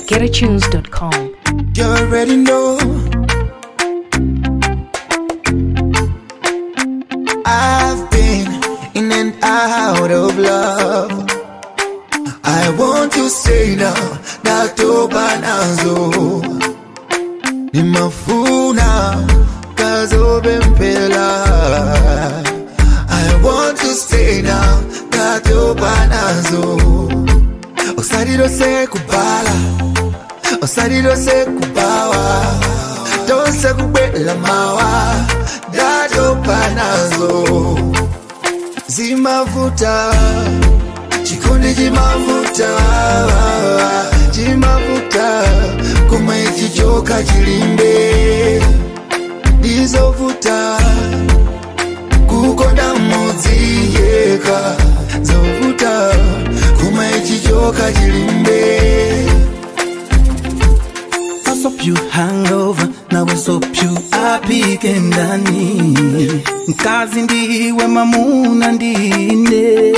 GetAtunes.com. You already know. I've been in and out of love. I want to say now that nazo nimafuna kazobe mpela. I want to say now that nazo osalilose kubala osalilose kubawa tose kubwela mawa datopa nazo zimavuta chikondi chimavuta chimavuta kuma ichichoka chilimbe ndizovuta kukonda mudzi yeka zovuta kuma ichichoka chilimbe I hope you hangover na we hope you apike ndani mkazi ndiwe mamuna ndine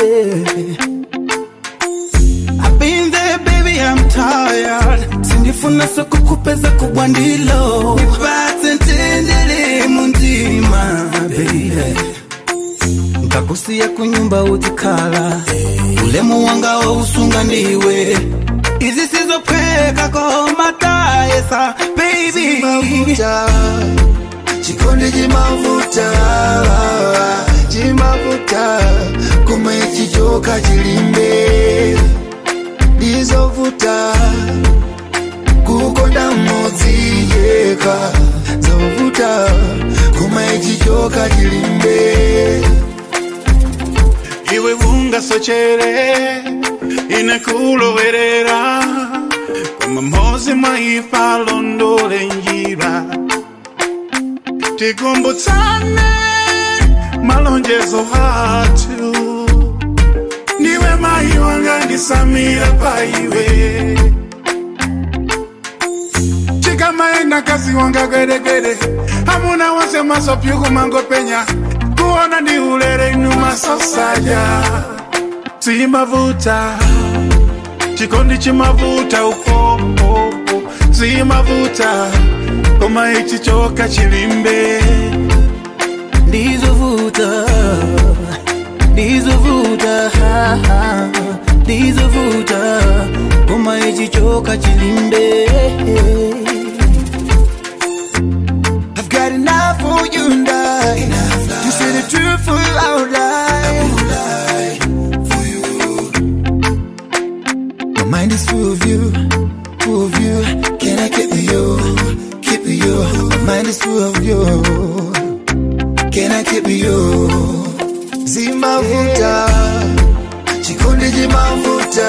I've been there baby I'm tired sindifuna sokukupeza kubwa ndilo nipate ntendele muntima baby nkakusiya kunyumba utikhala ulemu wanga wousunga ndiwe izi sizopheka komatayesa baby chimavuta chikondi chimavuta chimavuta kuma ichichoka chilimbe ndizovuta kukonda mudzi yeka zovuta kuma ichichoka chilimbe iwe ungasochere inakulowerera koma mmozi mwaifa londole njira tikumbutsane malonjezo athu ndiwe mayi wanga ndisamira paiwe chikamaenda kazi wanga gweregwere hamuna wose masopyuku mangopenya kuona ndi ulere inu masosaja zimavuta chikondi chimavuta upopo zimavuta koma ichichoka chilimbe ndizovuta ndizovuta ha, ha, ndizovuta koma ichichoka chilimbe I've got enough for you and I. You say the truth for you out lie. My mind is full of you, full of you. Can I keep you, keep you? My mind is full of you. Can I keep you? Zimavuta, chikondi chimavuta,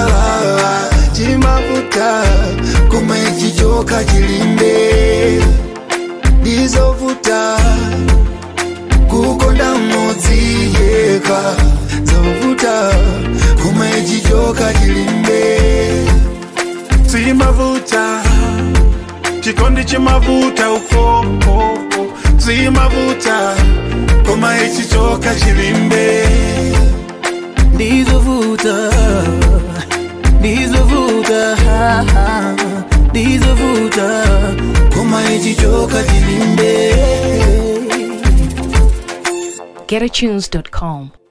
chimavuta, kuma ichichoka chilimbe ndizovuta kukonda mudzi yeka zovuta kuma ichichoka chilimbe zimavuta chikondi chimavuta upopo zimavuta koma ichichoka chilimbe ndizovuta ndizovuta ha, ha, ndizovuta koma ichichoka chilimbe GetAtunes.com.